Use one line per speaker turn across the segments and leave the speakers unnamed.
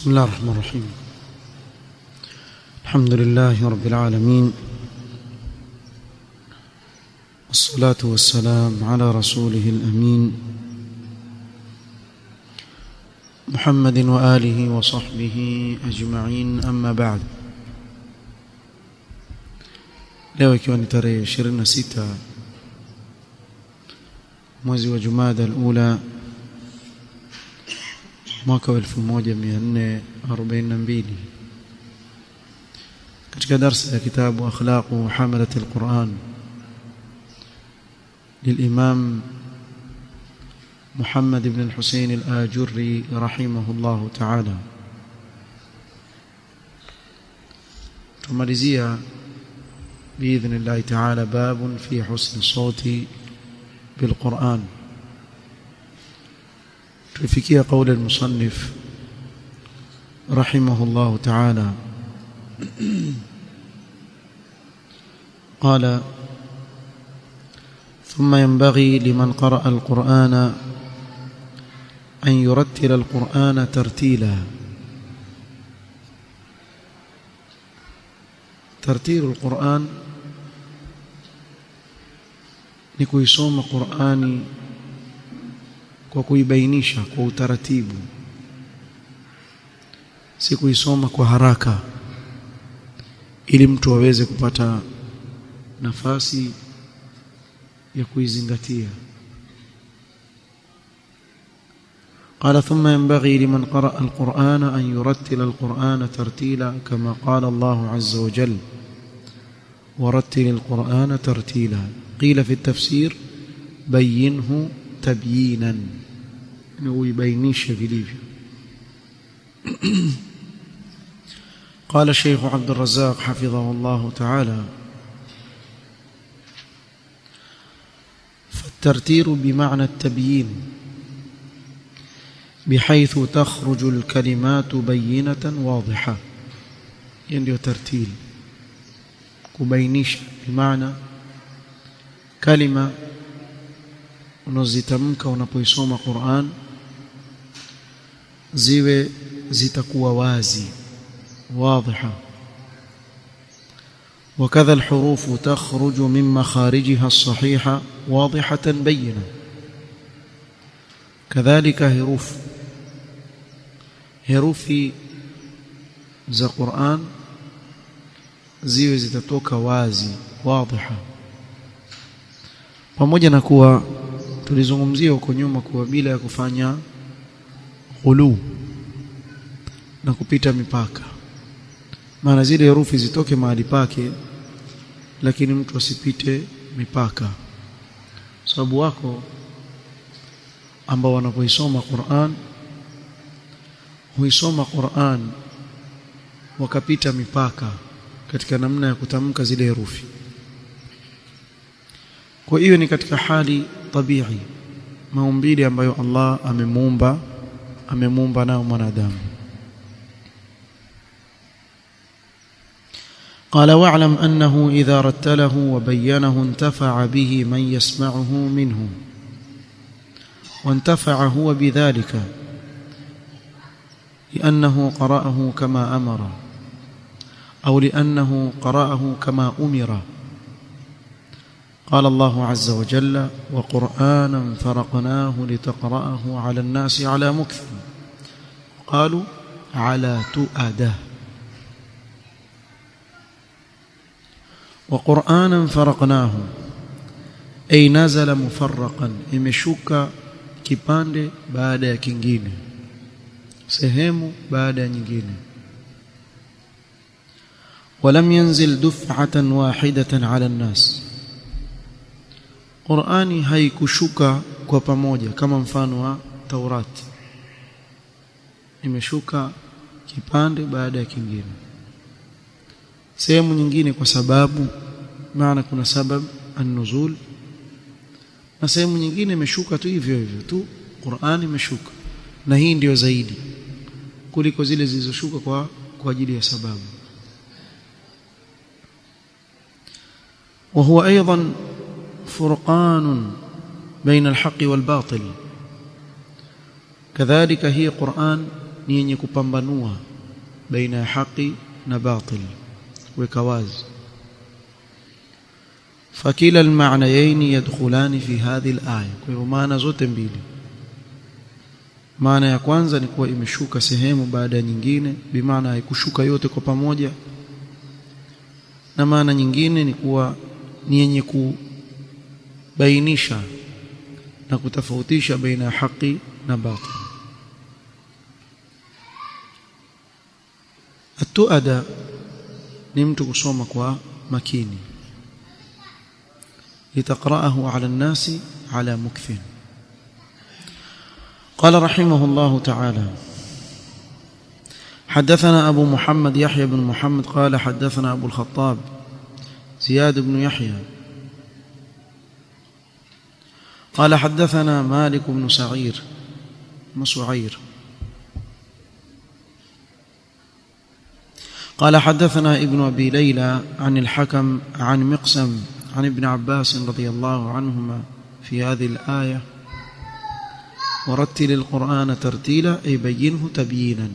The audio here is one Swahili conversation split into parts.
بسم الله الرحمن الرحيم الحمد لله رب العالمين والصلاة والسلام على رسوله الأمين محمد وآله وصحبه أجمعين أما بعد leo ikiwa ni tarehe 26 mwezi wa Jumada al-Ula mwaka wa 1442 katika darasa ya kitabu akhlaqu hamalat al-Quran للإمام محمد بن الحسين الآجري رحمه الله تعالى تمalizia بإذن الله تعالى باب في حسن الصوت بالقرآن تفكي قول المصنف رحمه الله تعالى قال ثم ينبغي لمن قرأ القرآن أن يرتل القرآن ترتيلا ترتيل القرآن ni kuisoma Qur'ani kwa kuibainisha kwa utaratibu si kuisoma kwa haraka ili mtu aweze kupata nafasi ya kuizingatia قال ثم ينبغي لمن قرأ القرآن أن يرتل القرآن ترتيلا كما قال الله عز وجل ورتل القرآن ترتيلا قيل في التفسير بينه تبيينا ويبينيش vilivyo قال الشيخ عبد الرزاق حفظه الله تعالى فالترتير بمعنى التبيين بحيث تخرج الكلمات بينة واضحة يعني ترتيل kubainisha bimaana kalima unazozitamka unapoisoma Qur'an ziwe zitakuwa wazi واضحة وكذا الحروف تخرج من مخارجها الصحيحة واضحة بينة كذلك حروف حروف za Qur'an ziwe zitatoka wazi wadhiha pamoja na kuwa tulizungumzia huko nyuma kuwa bila ya kufanya ghulu na kupita mipaka maana zile herufi zitoke mahali pake lakini mtu asipite mipaka sababu wako ambao wanapoisoma Qur'an huisoma Qur'an wakapita mipaka katika namna ya kutamka zile herufi kwa hiyo ni katika hali tabii maumbile ambayo Allah amemuumba amemuumba nao mwanadamu قال واعلم أنه إذا رتله وبينه انتفع به من يسمعه منه وانتفع هو بذلك لأنه قرأه كما أمر أو لأنه قرأه كما أمر قال الله عز وجل وقرآنا فرقناه لتقرأه على الناس على مكث قالوا على تؤده وقرآنا فرقناه أي نزل مفرقا imeshuka kipande baada ya kingine sehemu baada ya nyingine ولم ينزل دفعة واحدة على الناس Qur'ani haikushuka kwa pamoja kama mfano wa Taurati imeshuka kipande baada ya kingine sehemu nyingine kwa sababu maana kuna sababu an-nuzul na sehemu nyingine imeshuka tu hivyo hivyo tu Qur'ani imeshuka na hii ndiyo zaidi kuliko zile zilizoshuka kwa kwa ajili ya sababu وهو ايضا فرقان بين الحق والباطل كذلك هي قرآن ni yenye kupambanua baina ya haki na batil weka wazi fakila almaanayain yadkhulani fi hadhihi alaya kwa hivyo maana zote mbili maana ya kwanza ni kuwa imeshuka sehemu baada ya nyingine bimaana haikushuka yote kwa pamoja na maana nyingine ni kuwa ni yenye kubainisha na kutofautisha baina ya haki na batil atuada ni mtu kusoma kwa makini litaqra'ahu 'ala an-nasi 'ala mukfin قال رحمه الله تعالى حدثنا أبو محمد يحيى بن محمد قال حدثنا أبو الخطاب زياد بن يحيى قال حدثنا مالك بن سعير مسعير قال حدثنا ابن أبي ليلى عن الحكم عن مقسم عن ابن عباس رضي الله عنهما في هذه الآية ورتل القرآن ترتيلا أي بينه تبيينا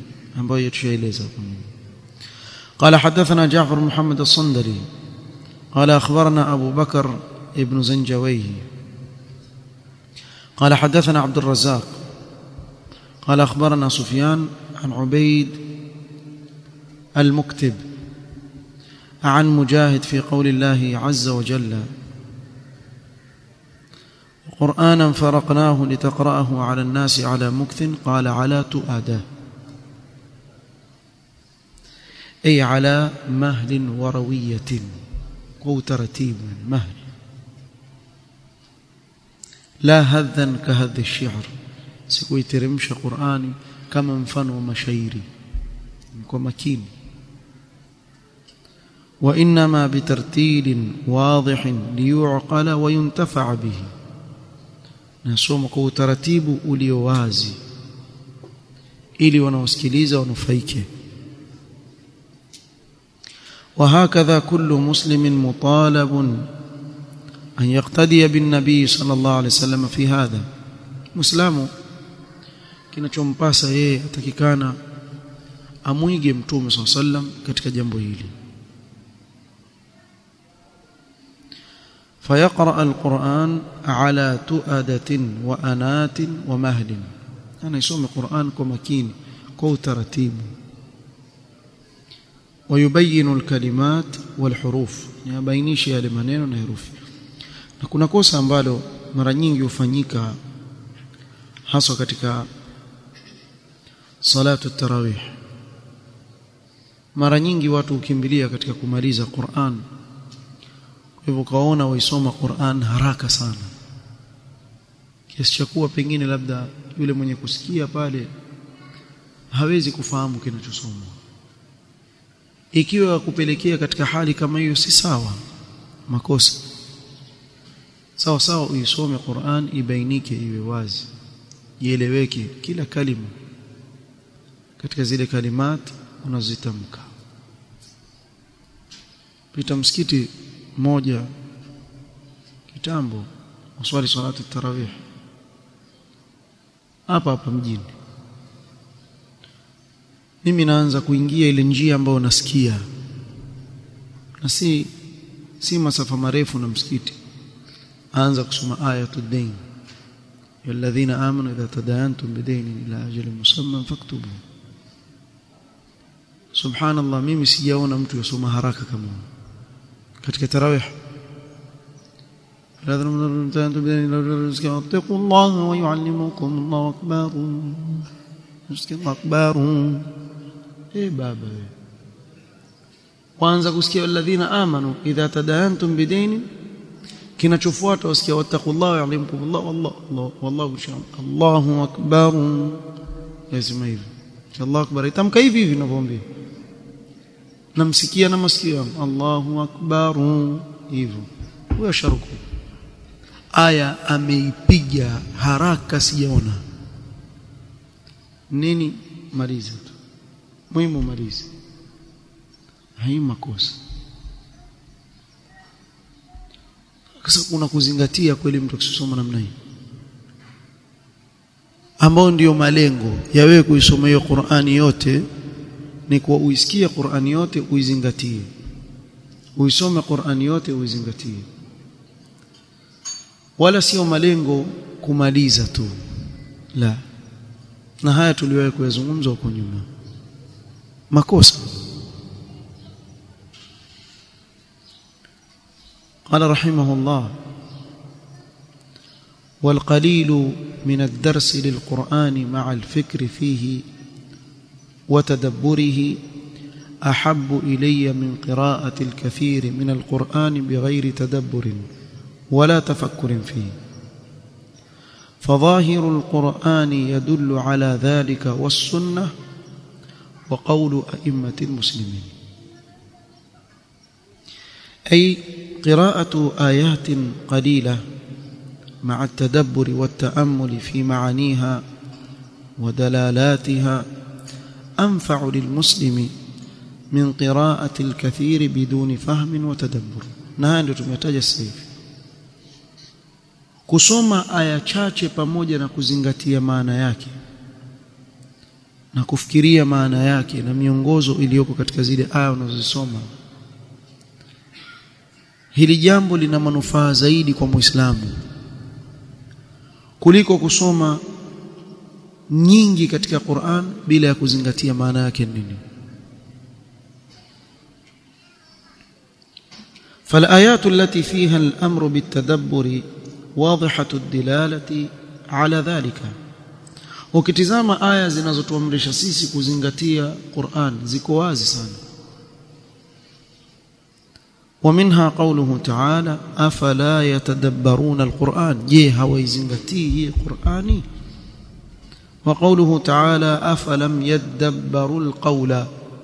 قال حدثنا جعفر محمد الصندري قال أخبرنا أبو بكر ابن زنجويه قال حدثنا عبد الرزاق قال أخبرنا سفيان عن عبيد المكتب عن مجاهد في قول الله عز وجل قرآنا فرقناه لتقرأه على الناس على مكث قال على تؤاده أي على مهل وروية قو ترتيب مهل لا هذا كهذ الشعر سكوي ترمش قرآني كما مفن مشايري ومكين وإنما بترتيل واضح ليعقل وينتفع به nasoma kwa utaratibu ulio wazi ili wanaosikiliza wanufaike وهكذا كل مسلم مطالب أن يقتدي بالنبي صلى الله عليه وسلم في هذا مسلم kinachompasa yeye atakikana amwige mtume صلى الله عليه وسلم katika jambo hili فيقرأ القرآن على تؤدة وأنات ومهل أنا يسوم القرآن كمكين كو ترتيب ويبين الكلمات والحروف يبينيش yale maneno na herufi na kuna kosa ambalo mara nyingi hufanyika haswa katika salatu tarawih mara nyingi watu hukimbilia katika kumaliza Qur'an hivyo kaona waisoma Qur'an haraka sana kiasi cha kuwa pengine labda yule mwenye kusikia pale hawezi kufahamu kinachosomwa ikiwa kupelekea katika hali kama hiyo si sawa makosa sawa sawa uisome Qur'an ibainike iwe wazi ieleweke kila kalima katika zile kalimat unazitamka pita msikiti moja kitambo uswali salatu tarawih hapa hapa mjini mimi naanza kuingia ile njia ambayo nasikia na si si masafa marefu na msikiti aanza kusoma ayatul dain الذين آمنوا إذا تداينتم بدين إلى أجل مسمى فاكتبوا سبحان الله mimi sijaona mtu yasoma haraka kama katika tarawih اتقوا الله ويعلمكم الله أكبر الله أكبر إيه بابا kwanza kusikia alladhina amanu idha tadayantum bidaini kinachofuata wasikia wattaqullaha ya'lamukumullah wallahu Allah wallahu sha'an Allahu akbar lazima hivi Allahu akbar itamka hivi hivi ninavyoambia namsikia na masikio yangu Allahu akbar hivyo huyo sharuku aya ameipiga haraka sijaona nini maliza tu muhimu maliza hai makosa sasa kuna kuzingatia kweli mtu akisoma namna hii ambao ndiyo malengo ya wewe kuisoma hiyo Qur'ani yote ni kwa uisikie Qur'ani yote uizingatie uisome Qur'ani yote uizingatie wala sio malengo kumaliza tu la na haya tuliwahi kuyazungumza huko nyuma makosa قال رحمه الله والقليل من الدرس للقرآن مع الفكر فيه وتدبره أحب إلي من قراءة الكثير من القرآن بغير تدبر ولا تفكر فيه فظاهر القرآن يدل على ذلك والسنة وقول أئمة المسلمين أي قراءة آيات قليلة مع التدبر والتأمل في معانيها ودلالاتها أنفع للمسلم من قراءة الكثير بدون فهم وتدبر na ndio tumetaja sasa hivi kusoma aya chache pamoja na kuzingatia maana yake na kufikiria maana yake na miongozo iliyoko katika zile aya unazosoma hili jambo lina manufaa zaidi kwa Muislamu kuliko kusoma nyingi katika Qur'an bila ya kuzingatia maana yake nini فالآيات التي فيها الأمر بالتدبر واضحة الدلالة على ذلك ukitizama aya zinazotuamrisha sisi kuzingatia Qur'an ziko wazi sana ومنها قوله تعالى أفلا يتدبرون القرآن جي هويزنغتي قرآني وقوله تعالى أفلم يدبروا القول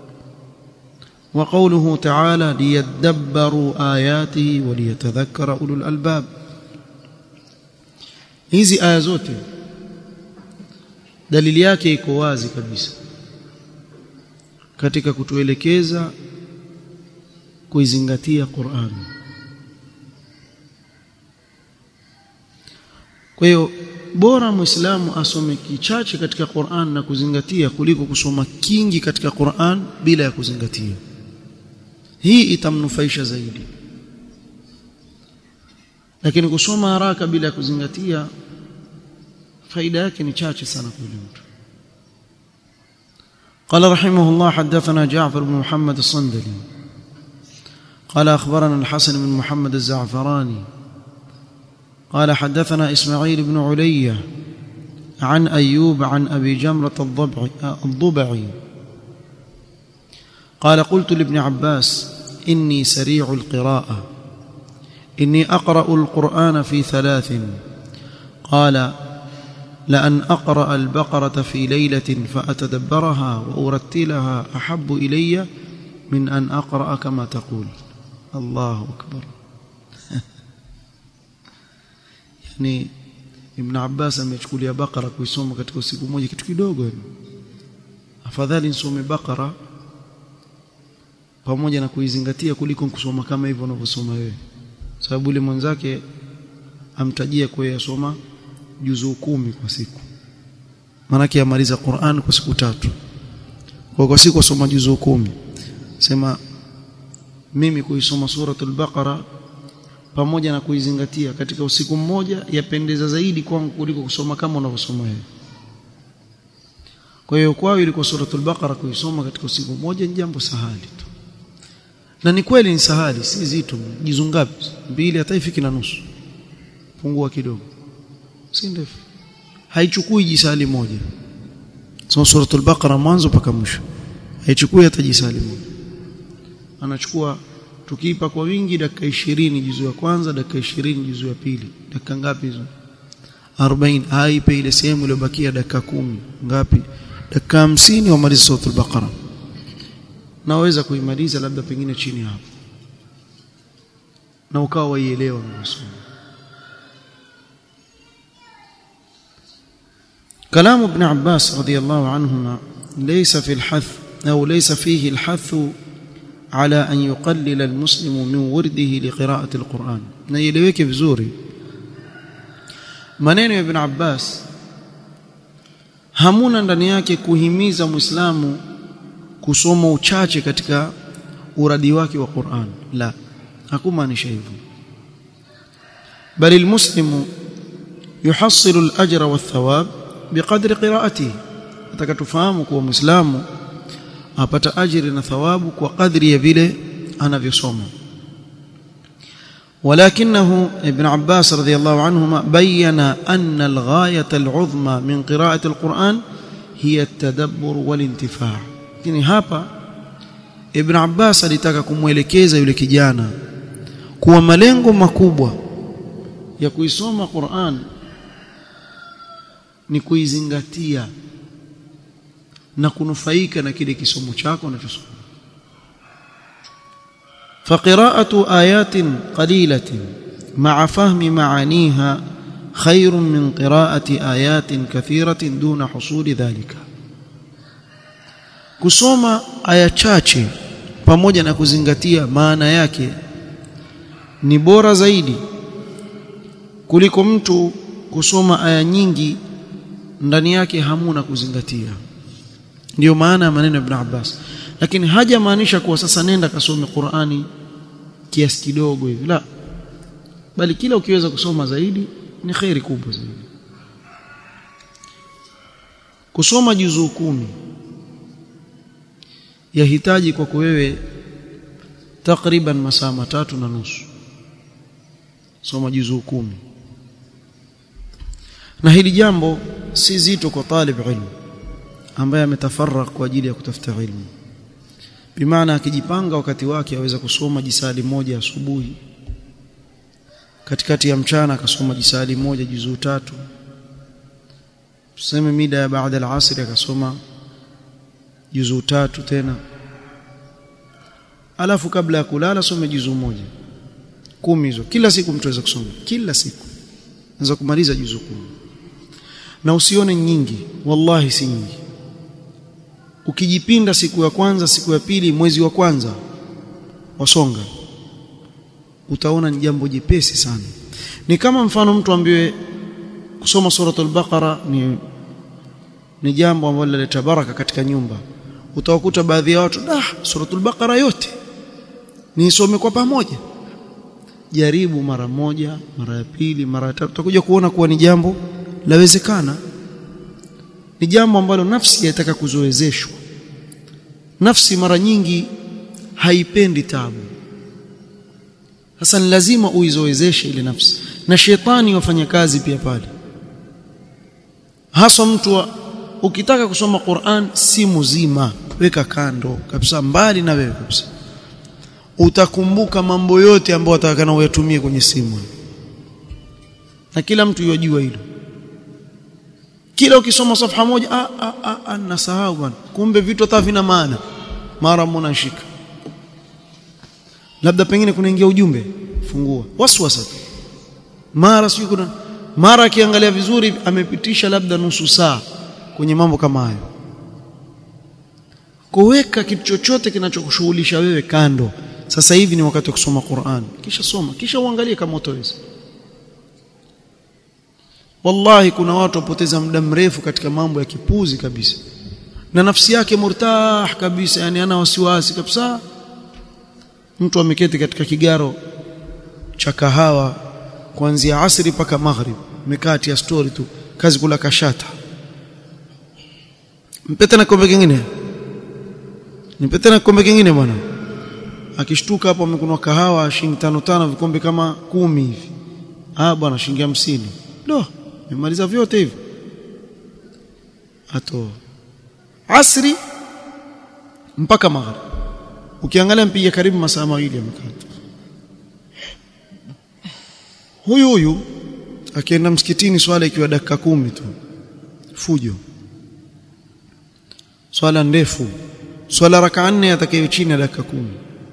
وقوله تعالى ليدبروا آياته وليتذكر أولو الألباب hizi aya zote dalili yake iko wazi kabisa katika kutuelekeza kuizingatia Qur'an kwa hiyo bora muislamu asome kichache katika Qur'an na kuzingatia kuliko kusoma kingi katika Qur'an bila ya kuzingatia hii itamnufaisha zaidi lakini kusoma haraka bila ya kuzingatia faida yake ni chache sana kwa yule mtu قال رحمه الله حدثنا جعفر بن محمد الصندلي قال أخبرنا الحسن بن محمد الزعفراني قال حدثنا إسماعيل بن علية عن أيوب عن أبي جمرة الضبعي, الضبعي قال قلت لابن عباس إني سريع القراءة إني أقرأ القرآن في ثلاث قال لأن أقرأ البقرة في ليلة فأتدبرها وأرتلها أحب إلي من أن أقرأ كما تقول الله أكبر yani Ibn Abbas amechukulia Bakara kuisoma katika siku moja kitu kidogo afadhali nisome Bakara pamoja na kuizingatia kuliko kusoma kama hivyo unavyosoma wewe sababu yule mwenzake amtajia kwa yasoma juzuu kumi kwa siku maanake amaliza Qur'an kwa siku tatu kwa kwa siku asoma juzuu kumi sema mimi kuisoma suratul baqara pamoja na kuizingatia katika usiku mmoja yapendeza zaidi kwangu kuliko kusoma kama unavyosoma wewe kwa hiyo kwao ilikuwa suratul baqara kuisoma katika usiku mmoja ni jambo sahali tu na ni kweli ni sahali si zito jizu ngapi mbili hata ifiki na nusu pungua kidogo si ndefu haichukui jisali moja so suratul baqara mwanzo mpaka mwisho haichukui hata jisali moja anachukua tukiipa kwa wingi dakika 20 juzu ya kwanza dakika 20 juzu ya pili dakika ngapi hizo 40 aipe ile sehemu iliyobakia dakika kumi ngapi dakika 50 wamaliza suratul baqara naweza kuimaliza labda pengine chini hapo na ukawa waielewa unasoma كلام ابن عباس رضي الله عنهما ليس في الحث أو ليس فيه الحث على أن يقلل المسلم من ورده لقراءة القرآن نيلeweke vizuri maneno ya ibn Abbas hamuna ndani yake kuhimiza muislamu kusoma uchache katika uradi wake wa Qur'an la hakumaanisha hivyo bali almuslimu yuhassilu al-ajra wath-thawab biqadri qira'atihi atakatufahamu kuwa muislamu apata ajiri na thawabu kwa kadri ya vile anavyosoma ولكنه ابن عباس رضي الله عنهما بين أن الغاية العظمى من قراءة القرآن هي التدبر والانتفاع يعني hapa Ibn Abbas alitaka kumwelekeza yule kijana kuwa malengo makubwa ya kuisoma Qur'an ni kuizingatia na kunufaika na kile kisomo chako unachosoma فقراءة آيات قليلة مع فهم معانيها خير من قراءة آيات كثيرة دون حصول ذلك kusoma aya chache pamoja na kuzingatia maana yake ni bora zaidi kuliko mtu kusoma aya nyingi ndani yake hamuna kuzingatia ndiyo maana ya maneno ya Ibn Abbas lakini hajamaanisha kuwa sasa nenda kasome Qur'ani kiasi kidogo hivi la bali kila ukiweza kusoma zaidi ni khairi kubwa zaidi kusoma juzuu kumi yahitaji kwako wewe takriban masaa matatu na nusu soma juzuu kumi na hili jambo si zito kwa talib ilmu ambaye ametafarrak kwa ajili ya kutafuta ilmu bimaana akijipanga wakati wake aweza kusoma jisali moja asubuhi katikati ya mchana akasoma jisali moja juzuu tatu tuseme mida ya baada al-asr akasoma juzuu tatu tena alafu kabla ya kulala some juzuu moja kumi hizo kila siku mtu aweza kusoma kila siku anaweza kumaliza juzuu kumi na usione nyingi wallahi si nyingi ukijipinda siku ya kwanza siku ya pili mwezi wa kwanza wasonga utaona ni jambo jepesi sana ni kama mfano mtu ambiwe kusoma suratul baqara ni ni jambo ambalo linaleta baraka katika nyumba utawakuta baadhi ya watu ah suratul baqara yote nisome kwa pamoja jaribu mara moja mara ya pili mara ya tatu utakuja kuona kuwa ni jambo lawezekana ni jambo ambalo nafsi yataka kuzoezeshwa nafsi mara nyingi haipendi tabu sasa ni lazima uizoezeshe ile nafsi na shetani wafanya kazi pia pale haswa mtu wa, ukitaka kusoma Qur'an si mzima weka kando kabisa mbali na wewe kabisa utakumbuka mambo yote ambayo atakana uyatumie kwenye simu na kila mtu yajua hilo kila ukisoma safha moja a a a, a nasahau bwana kumbe vitu hata vina maana mara mnashika labda pengine kunaingia ujumbe fungua waswasa tu mara sio kuna mara akiangalia vizuri amepitisha labda nusu saa kwenye mambo kama hayo kuweka kitu chochote kinachokushughulisha wewe kando sasa hivi ni wakati wa kusoma Qur'an kisha soma kisha uangalie kama utaweza wallahi kuna watu wapoteza muda mrefu katika mambo ya kipuzi kabisa na nafsi yake murtah kabisa yani ana wasiwasi kabisa mtu ameketi katika kigaro cha kahawa kuanzia asri mpaka maghrib mekati ya story tu kazi kula kashata mpete na kombe kingine nipete na kombe kingine bwana akishtuka hapo amekunwa kahawa shilingi tano tano vikombe kama kumi hivi ah bwana shilingi hamsini do nimaliza vyote hivi ato asri mpaka maghrib ukiangalia mpiga karibu masaa mawili amekata huyu huyu akienda msikitini swala ikiwa dakika kumi tu fujo swala ndefu swala raka nne atakayo chini ya dakika kumi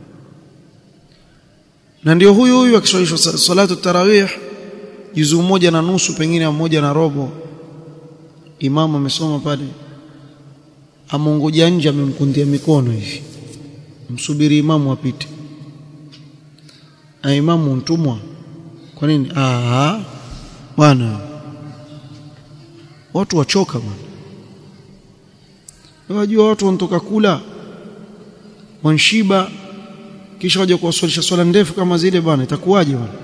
na ndio huyu huyu akiswalishwa salatu tarawih juzu moja na nusu pengine moja na robo imamu amesoma pale amongoja nje amemkundia mikono hivi msubiri imamu apite na imamu mtumwa kwa nini ah bwana watu wachoka bwana wajua watu wanatoka kula wanshiba kisha waje kuwaswalisha swala ndefu kama zile bwana itakuwaje bwana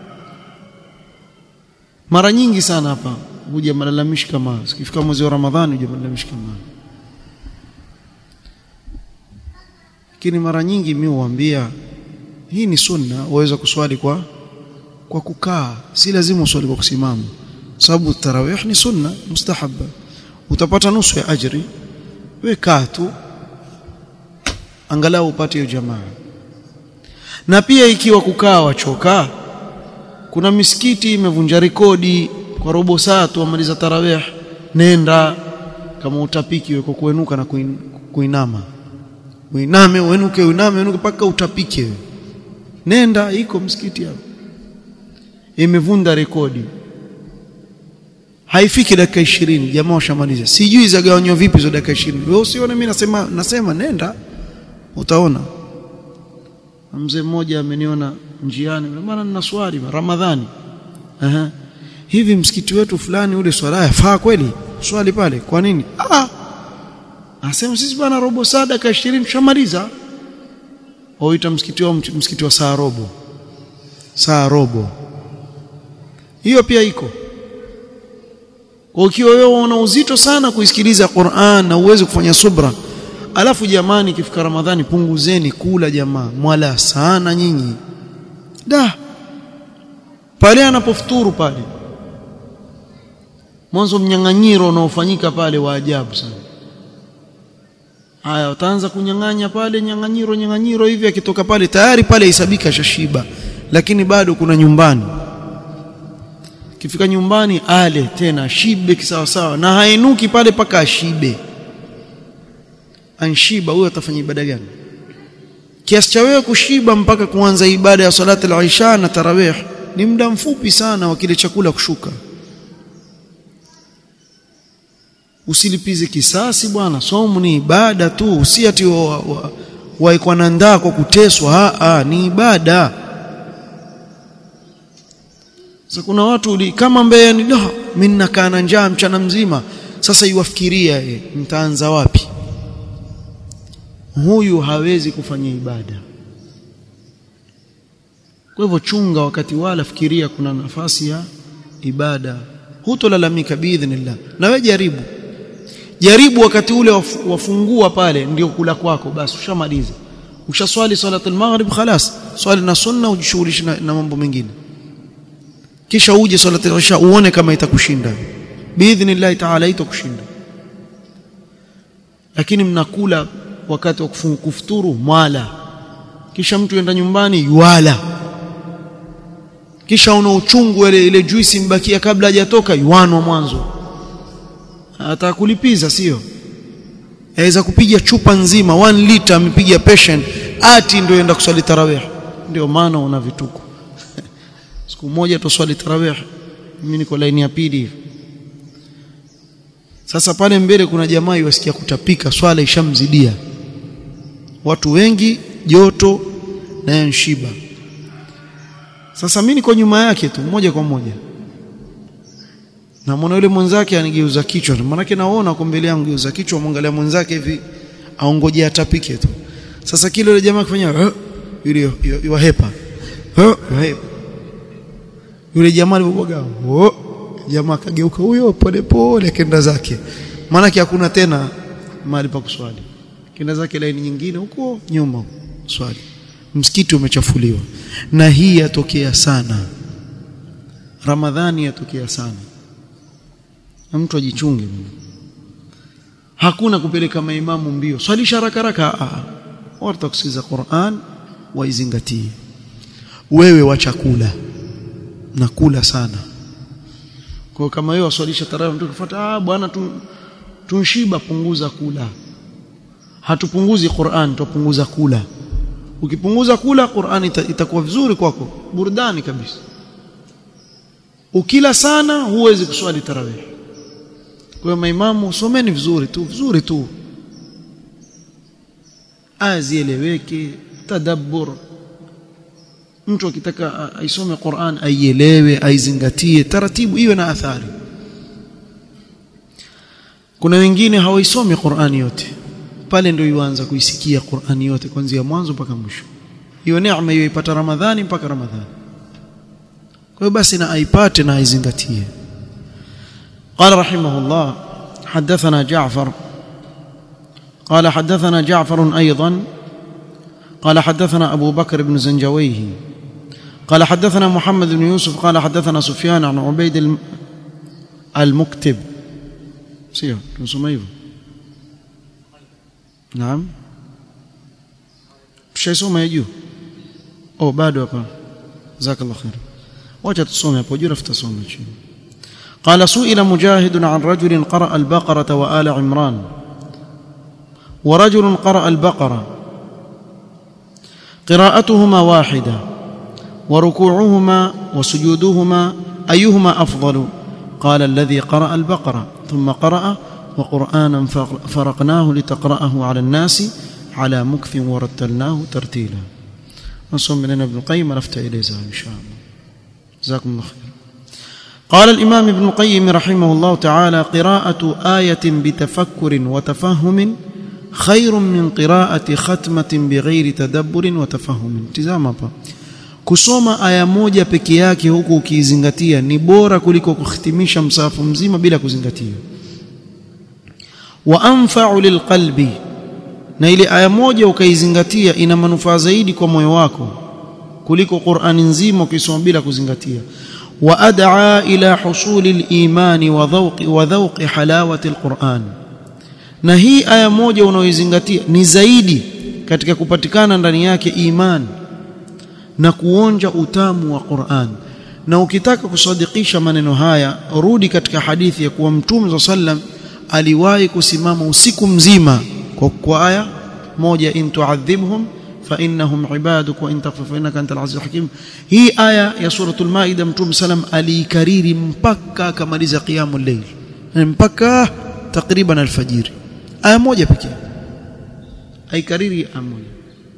mara nyingi sana hapa huja malalamishi kama sikifika mwezi wa Ramadhani huja malalamishi kama lakini mara nyingi mimi huambia hii ni sunna waweza kuswali kwa kwa kukaa si lazima uswali kwa kusimama sababu tarawih ni sunna mustahabba utapata nusu ya ajri we kaa tu angalau upate hiyo jamaa na pia ikiwa kukaa wachoka kuna misikiti imevunja rekodi kwa robo saa tu amaliza tarawih nenda kama utapiki wewe kuenuka na kuin, kuinama uiname uenuke uiname uenuke paka utapike wewe nenda iko msikiti hapo imevunda rekodi haifiki dakika 20 jamaa washamaliza sijui zagawanywa vipi hizo dakika 20 wewe usione mimi nasema nasema nenda utaona mzee mmoja ameniona njiani maana nina swali Ramadhani aha hivi msikiti wetu fulani ule swala yafaa kweli swali pale kwa nini ah asema sisi bwana robo saa dakika 20 tushamaliza waita msikiti wa msikiti wa saa robo saa robo hiyo pia iko kwa ukiwa wewe una uzito sana kuisikiliza Qur'an na uweze kufanya subra alafu jamani ikifika Ramadhani punguzeni kula jamaa mwala sana nyinyi da pale anapofuturu pale mwanzo mnyang'anyiro unaofanyika pale wa ajabu sana haya utaanza kunyang'anya pale nyang'anyiro nyang'anyiro hivi akitoka pale tayari pale isabika shashiba lakini bado kuna nyumbani kifika nyumbani ale tena shibe kisawa sawa na hainuki pale paka ashibe anshiba huyo atafanya ibada gani kiasi cha wewe kushiba mpaka kuanza ibada ya salati al-isha na tarawih ni muda mfupi sana wa kile chakula kushuka usilipize kisasi bwana somo ni ibada tu si ati waikwa na ndaa kwa kuteswa a ni ibada sasa kuna watu uli, kama mbeye ni da mimi nakaa na njaa mchana mzima sasa iwafikiria e, mtaanza wapi huyu hawezi kufanya ibada kwa hivyo chunga wakati wala fikiria kuna nafasi ya ibada hutolalamika biidhnillah na wewe jaribu jaribu wakati ule wafungua pale ndio kula kwako basi ushamaliza ushaswali salatul maghrib khalas swali na sunna ujishughulishe na, na mambo mengine kisha uje salatul isha uone kama itakushinda biidhnillah taala itakushinda lakini mnakula wakati wa kufuturu mwala kisha mtu yenda nyumbani yuala kisha una uchungu ile ile juisi mbakia kabla hajatoka yuanwa mwanzo atakulipiza sio aweza kupiga chupa nzima 1 liter amepiga patient ati ndio enda kuswali tarawih ndio maana una vituko siku moja tuswali tarawih mimi niko laini ya pili hivi sasa pale mbele kuna jamaa yasikia kutapika swala ishamzidia watu wengi joto na nshiba sasa mimi niko nyuma yake tu moja kwa moja na mwana yule mwenzake anigeuza kichwa maana naona kwa mbele yangu geuza kichwa mwangalia mwenzake hivi aongoje atapike tu sasa kile yule jamaa kufanya yule yuhepa yuhepa yule jamaa alipoboga jamaa kageuka huyo pole pole kenda zake maana hakuna tena mahali pa kuswali kenda zake laini nyingine huko nyuma swali msikiti umechafuliwa na hii yatokea sana ramadhani yatokea sana na mtu ajichunge hakuna kupeleka maimamu mbio swalisha haraka haraka watu kusikiza Qur'an waizingatie wewe wa chakula na kula sana kwa kama wewe waswalisha tarawih mtu kufuata ah bwana tu tunshiba punguza kula hatupunguzi Qur'an tupunguza kula ukipunguza kula Qur'an itakuwa vizuri kwako burudani kabisa ukila sana huwezi kuswali tarawih kwa maimamu someni vizuri tu vizuri tu azieleweke tadabbur mtu akitaka aisome Qur'an aielewe aizingatie taratibu iwe na athari kuna wengine hawaisomi Qur'ani yote pale ndio yuanza kuisikia Qur'ani yote kuanzia mwanzo mpaka mwisho hiyo neema hiyo ipata Ramadhani mpaka Ramadhani kwa hiyo basi na aipate na aizingatie قال رحمه الله حدثنا جعفر قال حدثنا جعفر أيضا قال حدثنا أبو بكر بن زنجويه قال حدثنا محمد بن يوسف قال حدثنا سفيان عن عبيد المكتب سير نسميه نعم mshaisoma ya juu oh bado hapa jazakallahu khair wacha tusome hapo juu rafuta soma chini قال سئل مجاهد عن رجل قرأ البقرة وآل عمران ورجل قرأ البقرة قراءتهما واحدة وركوعهما وسجودهما أيهما أفضل قال الذي قرأ البقرة ثم قرأ وقرآنا فرقناه لتقرأه على الناس على مكث ورتلناه ترتيلا نصوم من ابن القيم لفت إليه إن شاء الله جزاكم الله خير قال الإمام ابن القيم رحمه الله تعالى قراءة آية بتفكر وتفهم خير من قراءة ختمة بغير تدبر وتفهم تزام hapa kusoma aya moja peke yake huku ukiizingatia ni bora kuliko kuhitimisha msahafu mzima bila kuzingatia wa anfa'u lilqalbi na ile aya moja ukaizingatia ina manufaa zaidi kwa moyo wako kuliko Qur'ani nzima ukisoma bila kuzingatia wa ad'a ila husuli al-iman wa dhawqi wa dhawqi halawati al-Qur'an na hii aya moja unaoizingatia ni zaidi katika kupatikana ndani yake iman na kuonja utamu wa Qur'an na ukitaka kusadikisha maneno haya rudi katika hadithi ya kuwa mtume sallam aliwahi kusimama usiku mzima kwa, kwa aya moja in tu'adhibhum fa innahum ibaduk wa in taghfir fa innaka antal azizul hakim hii aya ya suratul maida mtume sallam aliikariri mpaka akamaliza qiyamul layl mpaka takriban alfajiri aya moja pekee aikariri aya moja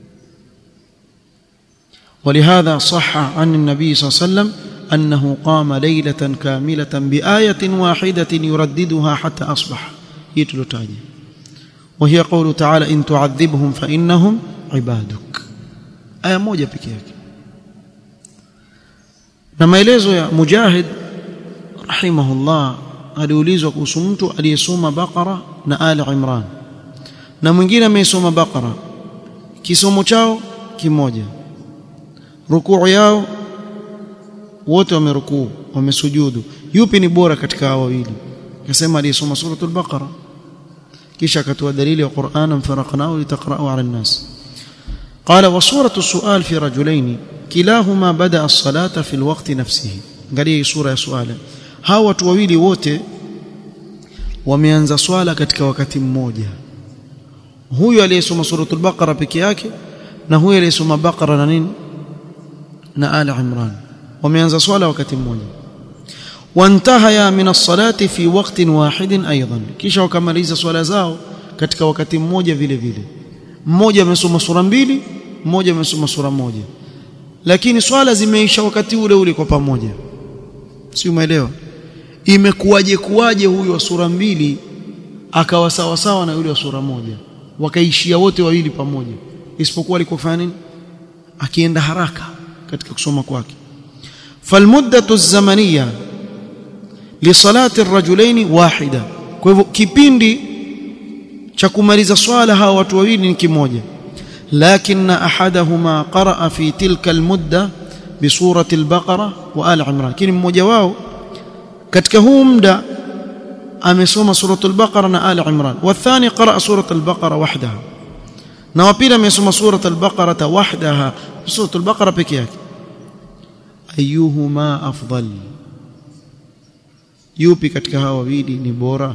ولهذا صح عن النبي صلى الله عليه وسلم أنه قام ليلة كاملة بآية واحدة يرددها حتى أصبح يتلتاجي وهي قول تعالى إن تعذبهم فإنهم عبادك آية موجة بكيك لما يليزو يا مجاهد رحمه الله aliulizwa kuhusu mtu aliyesoma Baqara na Ali Imran na mwingine amesoma Baqara kisomo chao kimoja rukuu yao wote wamerukuu wamesujudu yupi ni bora katika hao wawili akasema aliyesoma suratul baqara kisha akatoa dalili ya Qur'an faraqnahu litaqra'u 'ala an-nas qala wa suratu su'al fi rajulain kilahuma bada as-salata fi al-waqt nafsihi angalia sura ya suala hawa watu wawili wote wameanza swala katika wakati mmoja huyu aliyesoma suratul baqara peke yake na huyu aliyesoma baqara na nini na Ali Imran wameanza swala wakati mmoja wantahaya min as-salati fi waqtin wahidin aidan kisha wakamaliza swala zao katika wakati mmoja vile vile mmoja amesoma sura mbili mmoja amesoma sura moja lakini swala zimeisha wakati ule ule kwa pamoja si umeelewa imekuwaje kuwaje huyu wa sura mbili akawa sawa sawa na yule wa sura moja wakaishia wote wawili pamoja isipokuwa alikofanya nini akienda haraka katika kusoma kwake falmuddatu zamaniya lisalati arrajulaini wahida kwa hivyo kipindi cha kumaliza swala hawa watu wawili ni kimoja لكن احدهما قرأ في تلك المده بسوره البقره وآل عمران lakini mmoja wao katika huu muda amesoma suratul baqara na ali imran wathani qara suratul baqara wahdaha na wa pili amesoma suratul baqara wahdaha suratul baqara peke yake ayuhuma afdal yupi katika hawa wawili ni bora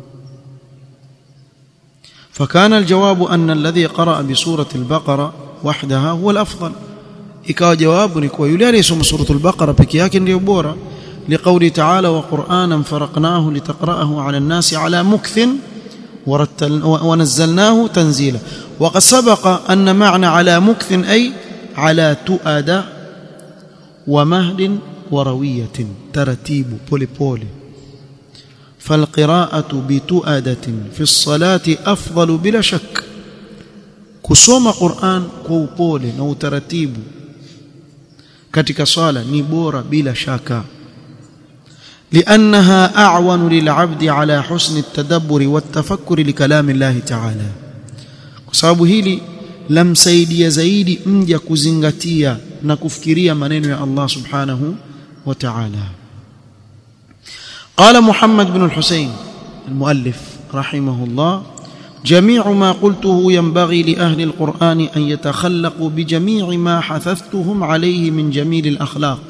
فكان الجواب أن الذي قرأ بسورة البقرة وحدها هو الأفضل ikawa jawabu ni kuwa yule aliyesoma suratul baqara peke yake ndiyo bora liqauli ta'ala wa qur'anan faraqnahu litaqra'ahu 'ala an-nasi 'ala mukthin ونزلناه تنزيلا وقد سبق أن معنى على مكث أي على تؤدى ومهد وروية ترتيب بولي بولي فالقراءة بتؤدة في الصلاة أفضل بلا شك kusoma Qur'an kwa upole na utaratibu katika swala ni bora bila shaka لأنها أعون للعبد على حسن التدبر والتفكر لكلام الله تعالى kwa sababu hili lamsaidia zaidi mja kuzingatia na kufikiria maneno ya Allah subhanahu wa ta'ala قال محمد بن الحسين المؤلف رحمه الله جميع ما قلته ينبغي لأهل القرآن أن يتخلقوا بجميع ما حثثتهم عليه من جميل الأخلاق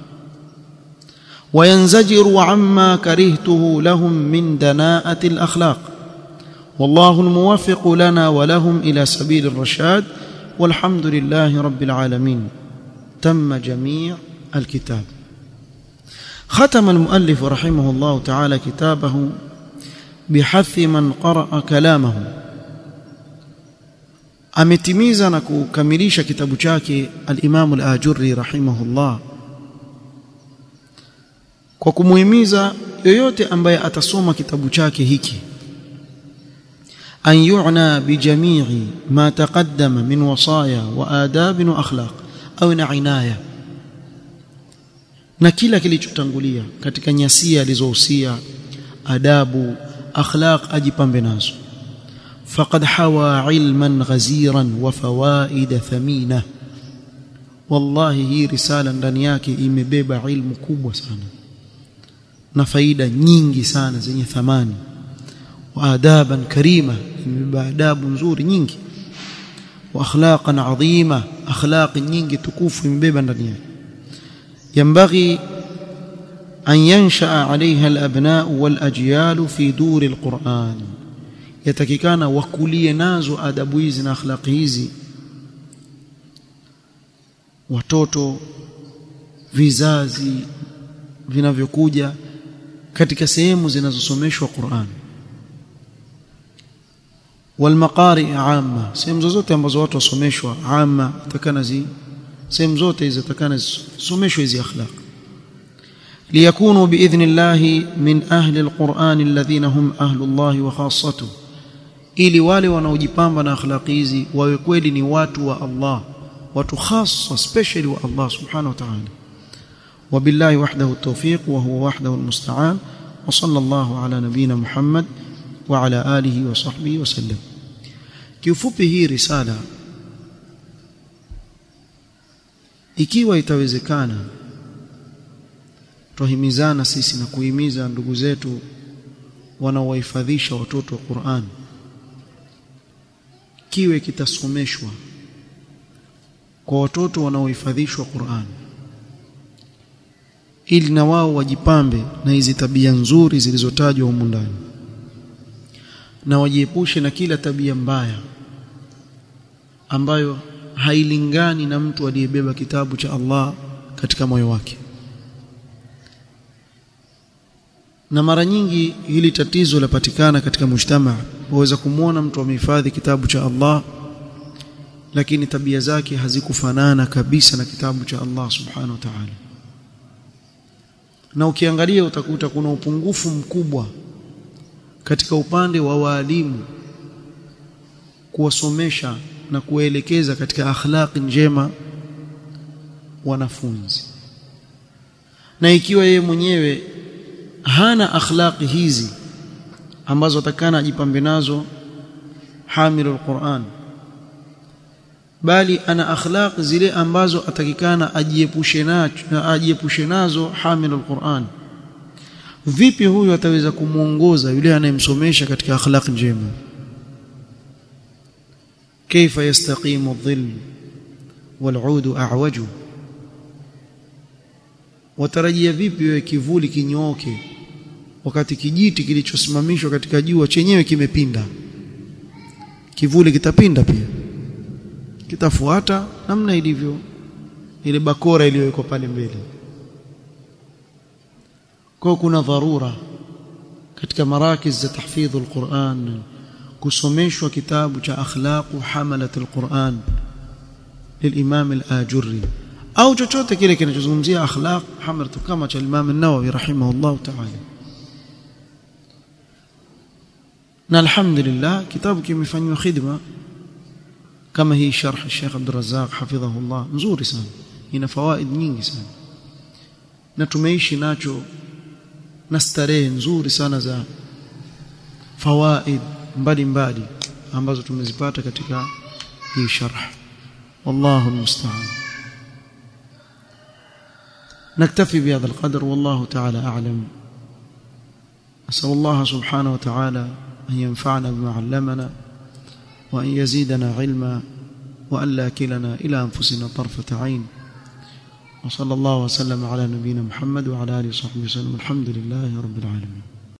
وينزجروا عما كرهته لهم من دناءة الأخلاق والله الموفق لنا ولهم إلى سبيل الرشاد والحمد لله رب العالمين تم جميع الكتاب ختم المؤلف رحمه الله تعالى كتابه بحث من قرأ كلامه ametimiza na kukamilisha kitabu chake al-Imam al-Ajurri rahimahullah kwa kumuhimiza yoyote ambaye atasoma kitabu chake hiki an yu'na bi jami'i ma taqaddama min wasaya wa adab wa akhlaq au na inaya na kila kilichotangulia katika nyasia alizohusia adabu akhlaq ajipambe nazo faqad hawa ilman ghaziran wa fawaid thamina wallahi hii risala ndani yake imebeba ilmu kubwa sana na faida nyingi sana zenye thamani wa adaban karima imebeba adabu nzuri nyingi wa akhlaqan adhima akhlaq nyingi tukufu imebeba ndani yake ينبغي أن ينشأ عليها الأبناء والأجيال في دور القرآن yatakikana wakulie nazo adabu hizi na akhlaqi hizi watoto vizazi vinavyokuja katika sehemu zinazosomeshwa Qur'an walmaqari amma sehemu zozote ambazo watu wasomeshwa amma takana zi sehemu zote hizo takana zisomeshwe hizi akhlaq ليكونوا باذن الله من اهل القران الذين هم اهل الله وخاصته ili wale wanaojipamba na akhlaqi hizi wawe kweli ni watu wa Allah watu khassa specially wa Allah subhanahu wa ta'ala وبالله وحده التوفيق وهو وحده المستعان وصلى الله على نبينا محمد وعلى آله وصحبه وسلم kiufupi hii risala ikiwa itawezekana tuhimizana sisi na kuhimiza ndugu zetu wanaowahifadhisha watoto wa Qur'an kiwe kitasomeshwa kwa watoto wanaohifadhishwa Qur'an ili na wao wajipambe na hizi tabia nzuri zilizotajwa humu ndani na wajiepushe na kila tabia mbaya ambayo hailingani na mtu aliyebeba kitabu cha Allah katika moyo wake na mara nyingi hili tatizo lapatikana katika mujtama waweza kumwona mtu amehifadhi kitabu cha Allah lakini tabia zake hazikufanana kabisa na kitabu cha Allah subhanahu wa ta'ala na ukiangalia utakuta kuna upungufu mkubwa katika upande wa waalimu kuwasomesha na kuwaelekeza katika akhlaqi njema wanafunzi na ikiwa yeye mwenyewe hana akhlaqi hizi ambazo atakana ajipambe nazo hamilul Qur'an bali ana akhlaq zile ambazo atakikana ajiepushe nacho ajiepushe nazo hamilul Qur'an vipi huyu ataweza kumuongoza yule anayemsomesha katika akhlaq njema كيف يستقيم الظل والعود أعوج watarajia vipi wewe kivuli kinyooke wakati kijiti kilichosimamishwa katika jua chenyewe kimepinda kivuli kitapinda pia kitafuata namna ilivyo ile bakora iliyowekwa pale mbele kwa kuna dharura katika marakiz za tahfidhul Qur'an kusomeshwa kitabu cha akhlaqu hamalat alquran lilimam al-ajurri au chochote kile kinachozungumzia akhlaq hamalat kama cha imam an-nawawi rahimahullah ta'ala na alhamdulillah kitabu kimefanywa khidma kama hii sharh Sheikh Abdul Razzaq hafidhahullah nzuri sana ina fawaid nyingi sana na tumeishi nacho na starehe nzuri sana za fawaid mbalimbali ambazo tumezipata katika hii sharh wallahu almusta'an نكتفي بهذا القدر والله تعالى أعلم أسأل الله سبحانه وتعالى أن ينفعنا بما علمنا وأن يزيدنا علما وأن لا كلنا إلى أنفسنا طرفة عين وصلى الله وسلم على نبينا محمد وعلى آله وصحبه وسلم الحمد لله رب العالمين